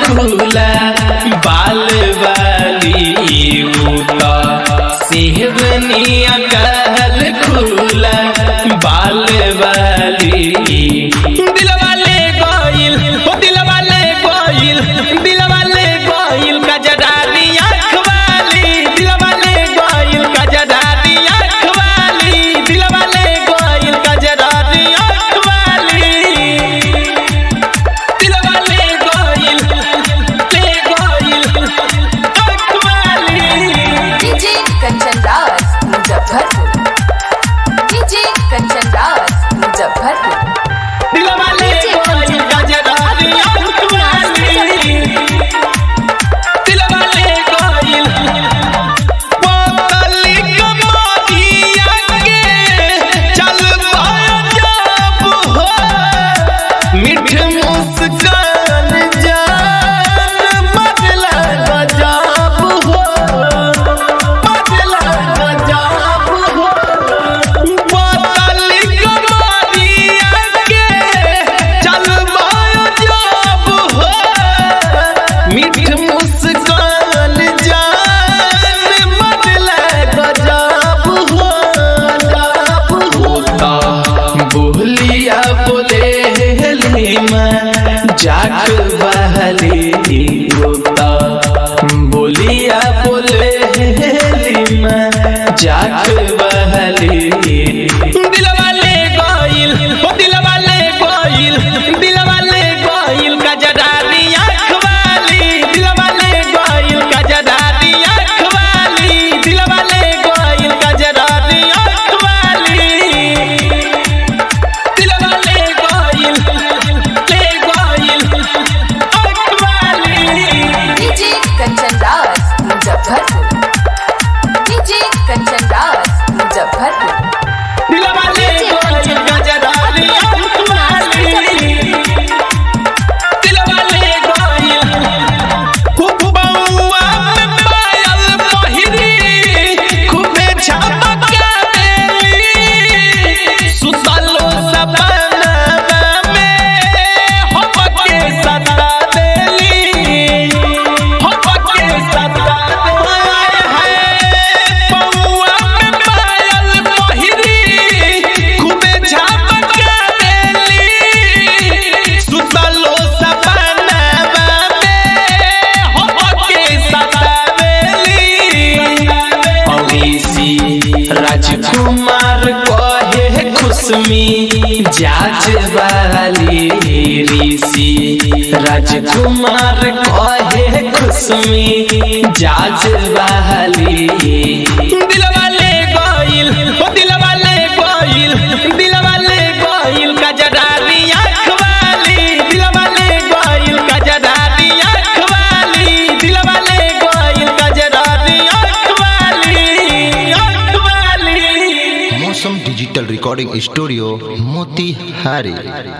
खुला बाल वाली उता सेहबनिया कहल खुला बाल वाली दिलवा ले गइल ओ दिलवा ले गइल दिलवा ले गइल कजरारी आँख वाली दिलवा ले गइल कजरारी आँख वाली दिलवा ले गइल कजरारी आँख वाली दिलवा ले गइल ले गइल आँख वाली डीजे कंचन राज मुजफ्फरपुर डीजे कंचन राज मुजफ्फरपुर दिलवा ले गइल कजरारी आँख वाली दिलवा ले गइल बोतली कमरिया के चल जब हो मीठ मुस्कान जान बदला गजब हो बदला गजब हो बोतली कमरिया के चल जब हो मीठ मुस्कान जान बदला गजब हो गजब होता बोलिया बोले हेलिमा जाट बहली होता बोलिया बोले हेलिमा जाट बहली दिलवा ले गइल ओ दिलवा ले गइल दिलवा ले गइल कजरारी आँख वाली दिलवा ले गइल कजरारी आँख वाली दिलवा ले गइल कजरारी आँख वाली दिलवा ले गइल ले गइल आँख वाली डीजे कंचन राज मुजफ्फरपुर डीजे कंचन राज मुजफ्फरपुर दिलवा ले गइल कजरारी आँख वाली दिलवा ले गइल खूब बउआ में पायल पहिरी खूबे झपका देली सुतलो सपनवा में होपके सता देली होपके सता देली है बउआ में पायल पहिरी खूबे झपका देली सुतलो सपनवा में होपके सता देली अविसी राजकुमार कहे खुशमी जाज वाली ऋषि राजकुमार कहे खुशमी जाज वाली दिलवा ले गइल ओ दिलवा ले गइल दिलवा ले गइल कजरारी आँख वाली दिलवा ले गइल कजरारी आँख वाली दिलवा ले गइल कजरारी आँख वाली आँख वाली मौसम डिजिटल रिकॉर्डिंग स्टूडियो मोतिहारी